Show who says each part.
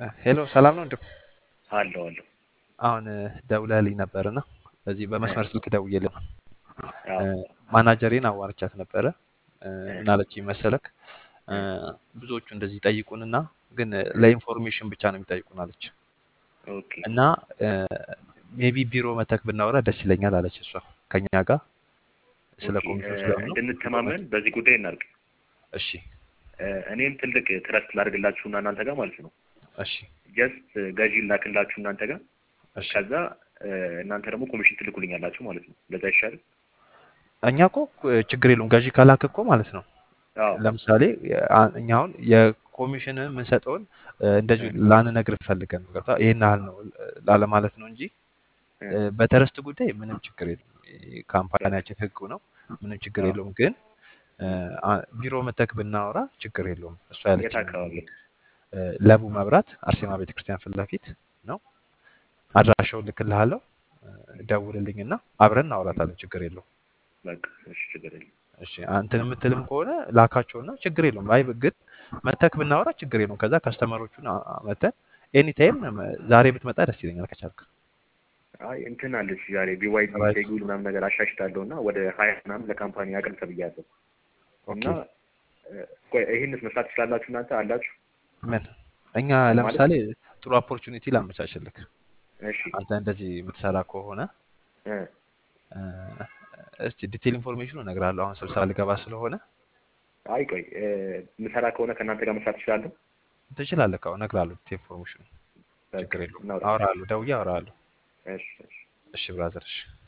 Speaker 1: ሄሎ ሰላም ነው እንዴ?
Speaker 2: አለው አለው
Speaker 1: አሁን ደውለህልኝ ነበርና በዚህ በመስመር ስልክ ደውዬልህ ነው።
Speaker 2: አዎ
Speaker 1: ማናጀሬን አዋርቻት ነበረ። እ፣
Speaker 2: እ፣
Speaker 1: ምን አለችኝ መሰለክ? እ፣
Speaker 2: እ፣
Speaker 1: ብዙዎቹ እንደዚህ ይጠይቁንና ግን ለኢንፎርሜሽን ብቻ ነው የሚጠይቁን አለች።
Speaker 2: ኦኬ
Speaker 1: እና ሜቢ ቢሮ መተክ ብናወራ ደስ ይለኛል አለች እሷ ከኛ ጋር ስለ
Speaker 2: ኦኬ እ፣
Speaker 1: ኮሚሽን ስለሆነ ቢሮ
Speaker 2: እንድንተማመን
Speaker 1: መተክ
Speaker 2: በዚህ ጉዳይ እናድርግ።
Speaker 1: እሺ
Speaker 2: እ፣ እኔም ትልቅ ትረስት ላድርግላችሁና እናንተ ጋር ማለት ነው።
Speaker 1: እሺ
Speaker 2: ጀስት ገዢ ላክላችሁ እናንተ ጋር
Speaker 1: እሺ
Speaker 2: ከዛ እ፣ እናንተ ደግሞ ኮሚሽን ትልኩልኛላችሁ ማለት ነው። ለዛ ይሻል።
Speaker 1: እኛ እኮ ችግር የለውም ገዢ ካላክ እኮ ማለት ነው
Speaker 2: አዎ
Speaker 1: ለምሳሌ አ- እኛ አሁን የኮሚሽን የምንሰጠውን እ፣ እንደዚሁ
Speaker 2: እ፣
Speaker 1: ላንነግር ፈልገን ነው ገብቶሃል? ይሄን ያህል ነው ላለማለት ነው እንጂ
Speaker 2: እ፣
Speaker 1: እ፣ በተረስት ጉዳይ ምንም ችግር የለም።
Speaker 2: ያ፣
Speaker 1: ካምፓኒያችን ህጉ ነው፣ ምንም ችግር
Speaker 2: አዎ
Speaker 1: የለውም። ግን እ፣
Speaker 2: እ፣
Speaker 1: አ- ቢሮ መተክ ብናወራ ችግር የለውም። እሷ
Speaker 2: የት
Speaker 1: ያለችኝ
Speaker 2: አካባቢ
Speaker 1: ልክ እ፣ ለቡ መብራት አርሴማ ቤተክርስቲያን ፊት ለፊት ነው። አድራሻውን ልክልሃለሁ። እ፣ ደውልልኝና አብረን እናወራታለን። ችግር የለውም።
Speaker 2: በቃ እሺ፣ ችግር የለም።
Speaker 1: እሺ አንተን የምትልም ከሆነ ላካቸውና ችግር የለውም። አይ ግን መተክ ብናወራ ችግር የለውም። ከዛ ከስተመሮቹን አ- አ- መተን ኤኒታይም ዛሬ ብትመጣ ደስ ይለኛል ከቻልክ።
Speaker 2: አይ እንትን አለች ዛሬ ቢዋይዲ
Speaker 1: ራይት
Speaker 2: ሼጉል ምናምን ነገር አሻሽታለሁ እና ወደ ሀያ ምናምን ለካምፓኒ አቅም ተብያለሁ እና
Speaker 1: ኦኬ
Speaker 2: እ፣ ቆይ ይህንስ መስራት ትችላላችሁ እናንተ አላችሁ
Speaker 1: ምን እኛ
Speaker 2: ማለት
Speaker 1: ለምሳሌ ጥሩ ኦፖርቹኒቲ ላመቻችልክ
Speaker 2: እሺ
Speaker 1: አንተ እንደዚህ የምትሰራ ከሆነ
Speaker 2: እ፣
Speaker 1: እ፣ እስቲ ዲቴል ኢንፎርሜሽኑ እነግርሃለሁ። አሁን ስብሰባ ልገባ ስለሆነ
Speaker 2: አይ ቆይ እ፣ ምሰራ ከሆነ ከእናንተ ጋር መስራት ትችላለሁ።
Speaker 1: ትችላለህ። አሁን እነግርሃለሁ ዲቴል ኢንፎርሜሽኑ
Speaker 2: በቃ
Speaker 1: ችግር የለውም።
Speaker 2: እናውራ።
Speaker 1: አወራሃለሁ፣ ደውዬ አወራሃለሁ።
Speaker 2: እሺ እሺ
Speaker 1: እሺ ብራዘር፣ እሺ